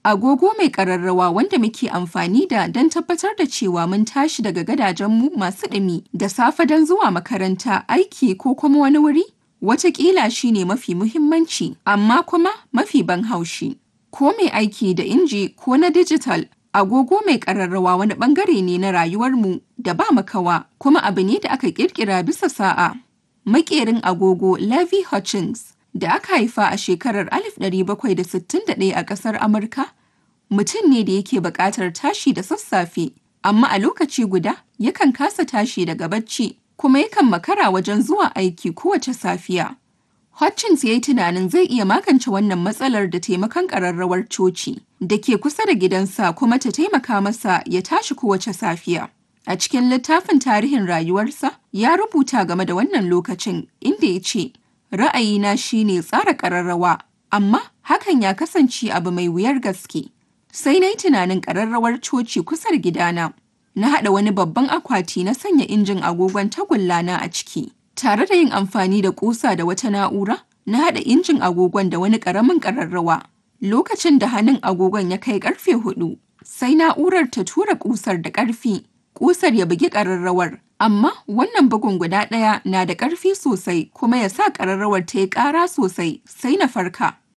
Agogo mai ƙararrawa wanda muke amfani da don tabbatar da cewa mun tashi daga gadajenmu masu ɗumi da safe don zuwa makaranta, aiki ko kuma wani wuri, wataƙila shi ne mafi muhimmanci amma kuma mafi ban haushi. Ko mai aiki da inji ko na dijital, agogo mai ƙararrawa wani ɓangare ne na rayuwarmu da ba makawa kuma abu ne da aka ƙirƙira bisa sa'a. Maƙerin agogo Levi Hutchins da aka haifa a shekarar 1761 a ƙasar Amurka, mutum ne da yake buƙatar tashi da sassafe, amma a lokaci guda yakan kasa tashi daga bacci kuma yakan makara wajen zuwa aiki kowace safiya. Hutchins ya yi tunanin zai iya magance wannan matsalar da taimakon ƙararrawar coci da ke kusa da gidansa kuma ta taimaka masa ya tashi kowace safiya. A cikin littafin tarihin rayuwarsa, ya rubuta game da wannan lokacin inda ya ce, Ra'ayina shi ne tsara ƙararrawa, amma hakan ya kasance abu mai wuyar gaske. Sai na yi tunanin ƙararrawar coci kusa da gidana. Na haɗa wani babban akwati na sanya injin agogon tagullana a ciki. Tare da yin amfani da ƙusa da wata na'ura, na haɗa injin agogon da wani ƙaramin ƙararrawa. Lokacin da hannun agogon ya kai ƙarfe hudu, sai na'urar ta tura ƙusar da ƙarfi. Ƙusar ya bugi ƙararrawar, amma wannan bugun guda ɗaya na da ƙarfi sosai kuma ya sa ƙararrawar ta yi ƙara sosai sai na farka.